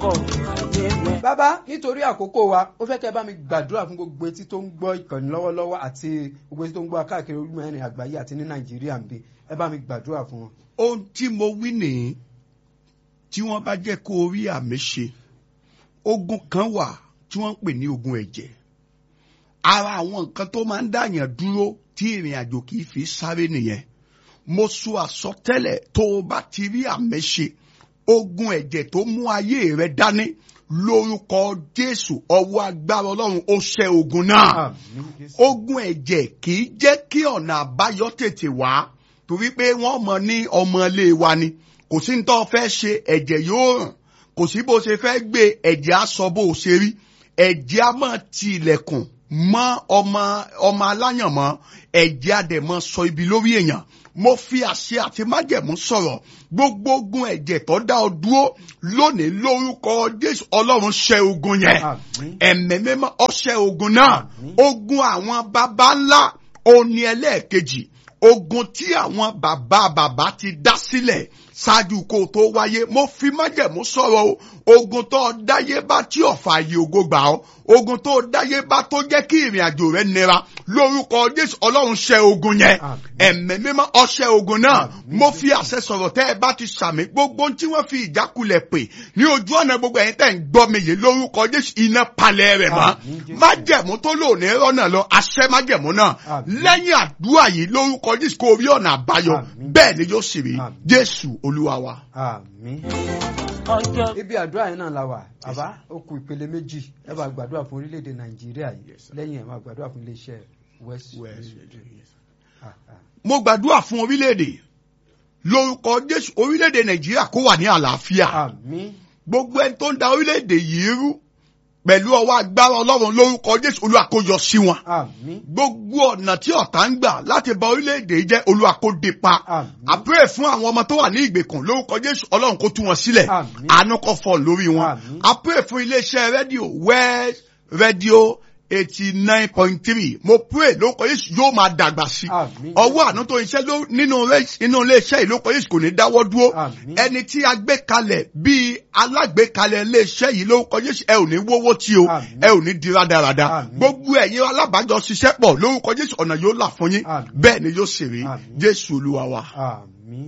pọ̀ níwẹ̀. bàbá nítorí àkókò wa ó fẹ́ kẹ́ bá mi gbàdúrà fún gbogbo etí tó ń gbọ́ ìkànnì lọ́wọ́lọ́wọ́ àti gbogbo etí tó ń gbọ́ káàkiri orílẹ̀ mẹ́rin àgbáyé àti ní nàìjíríà ń bí ẹ bá mi gbàdúrà fún wọn. ohun tí mo wí nìyí tí wọ́n bá jẹ́ kó o rí àmì ṣe ogun kan wà tí wọ́n ń pè ní ogun ẹ̀jẹ̀ ara àwọn nǹkan tó máa ń dàyàn dúró tí ìrìn àjò kì í fi sáré nìyẹn mo sọ àsọtẹ́lẹ̀ tó o bá ti rí àmì ṣe ogun ẹ̀jẹ̀ tó mú ayé rẹ dání lórúkọ jésù ọwọ́ agbára ọlọ́run ó ṣẹ́ ogun náà Àmín, Jésù. ogun ẹ̀jẹ̀ kì í jẹ́ kí ọ̀nà àbáyọ tètè wá torí pé wọ́n mọ̀ ní ọmọ ilé wa ni kò sí ní tó fẹ́ ṣe ẹ̀jẹ̀ yóò ràn kò sí bó ṣe fẹ́ gbé ẹ̀jẹ̀ á sọ bó ṣe rí ẹ̀jẹ̀ á máa ti ilẹ̀kùn mọ́ ọmọ ọmọ aláyànmọ́ ẹ̀jẹ̀ á dẹ̀ máa sọ ibi lórí èèyàn mo fi àṣẹ àti májẹ̀mú sọ̀rọ̀ gbogbo ogun ẹ̀jẹ̀ tó dá ọ dúró lónìí lórúkọ jésù ọlọ́run ṣẹ́ ogun yẹn Àmín. ẹ̀mẹ́ mímọ́ ọṣẹ́ ogun náà Àmín. ogun àwọn baba ńlá òní ẹlẹ́ẹ̀kejì ogun tí àwọn bàbá bàbá ti dá sílẹ̀ ṣáájú kó o tó wáyé mo fi májẹ̀mú sọ̀rọ̀ o ogun tó o dáyé bá tí ọ̀fà yìí ògo gbà ọ́ ogun tó o dáyé bá tó jẹ́ kí ìrìn àjò rẹ nira lórúkọ jésù ọlọ́run ṣẹ́ ogun yẹn Àmín. ẹ̀mẹ́ mímọ́ ọṣẹ́ ogun náà Àmín. mo fi àṣẹ sọ̀rọ̀ tẹ́ ẹ bá ti sàmì gbogbo ohun tí wọ́n fi ìjákulẹ̀ pè ní ojú ọ̀nà gbogbo ẹ̀yin tẹ́ ń gbọ́ mi yìí lórúkọ jésù iná palẹ̀ rẹ̀ mọ́ Àmín, Jésù. májẹ̀mú tó lò ní rọ́nà lọ àṣẹ májẹ̀mú náà Àmín. lẹ́yìn àdúrà yìí lórúkọ jésù kó rí ọ̀nà àbáyọ Àmín. bẹ́ẹ̀ ni yóò sì rí Àmín. jésù olúwa wa. àmín. ọjọ́ ibi àdúrà yẹn náà la wà bàbá ó kù ìpele méjì ẹ bá gbàdúrà fún orílẹ̀-èdè nàìjíríà yìí Yes, sir. lẹ́yìn ẹ̀ máa gbàdúrà fún iléeṣẹ́ west West Radio. Ah, ah. mo gbàdúrà fún orílẹ̀-èdè lórúkọ jésù orílẹ̀-èdè nàìjíríà kó wà ní àlàáfíà àmín gbogbo ẹni tó ń da orílẹ̀-èdè yìí rú pẹ̀lú ọwọ́ agbára ọlọ́run lórúkọ jésù olúwa kó yọ sí wọn àmín gbogbo ọ̀nà tí ọ̀tá ń gbà láti ba orílẹ̀-èdè yìí jẹ́ olúwa kó dé pa àmín àpẹẹrẹ fún àwọn ọmọ tó wà ní ìgbèkùn lórúkọ jésù ọlọ́run kó tú wọn sílẹ̀ Àmín. àánú kó fọ́ lórí wọn Àmín. àpẹẹrẹ fún iléeṣẹ́ rédíò west rédíò eighty nine point three mo pray lórúkọ jésù yóò máa dàgbà sí i Àmín. ọwọ́ àánú tó ń ṣe ló- nínú ré- inú iléeṣẹ́ yìí lórúkọ jésù kò ní dáwọ́ dúró Àmín. ẹni tí a gbé kalẹ̀ bíi alágbèékalẹ̀ iléeṣẹ́ yìí lórúkọ jésù ẹ ò ní wówó tí o Àmín. ẹ ò ní di rádaràda Àmín. gbogbo ẹ̀yin alábàájọ ṣiṣẹ́ pọ̀ lórúkọ jésù ọ̀nà yóò là fún yín Àmín. bẹ́ẹ̀ ni yóò sì rí Àmín. jésù olúwa wa. àmín.